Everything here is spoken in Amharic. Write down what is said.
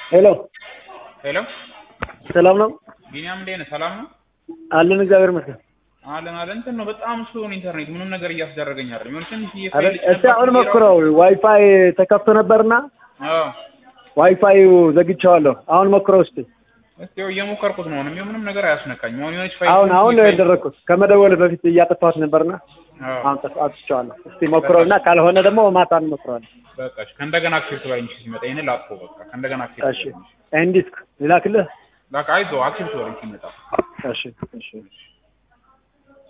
ሄሎ ሄሎ ሰላም ነው ቢኒያም እንዴት ነህ? ሰላም ነው አለን። እግዚአብሔር ይመስገን። አለን አለን። እንትን ነው በጣም ስሎን ኢንተርኔት ምንም ነገር እያስደረገኝ አይደለም። የሆነ ትንሽ አይደል? እስቲ አሁን ሞክረው። ዋይፋይ ተከፍቶ ነበርና አዎ ዋይፋዩ ዘግቼዋለሁ። አሁን ሞክረው እስቲ። እስቲ ያው እየሞከርኩት ነው። ምንም ምንም ነገር አያስነካኝም። አሁን የሆነች ፋይል አሁን አሁን ነው ያደረኩት። ከመደወል በፊት እያጠፋሁት ነበርና አዎ አሁን ጠፍ- አጥፍቼዋለሁ። እስቲ ሞክረውና ካልሆነ ደግሞ ማታ እንሞክረዋለን። በቃ እሺ። ከእንደገና አክቲቭ ትበለኝ እሺ። ሲመጣ ይሄን ላጥፎ በቃ ከእንደገና አክቲቭ እሺ ትበለኝ። ይህን ዲስክ ልላክልህ? በቃ አይዞህ አክቲቭ ትበለኝ ሲመጣ እሺ እሺ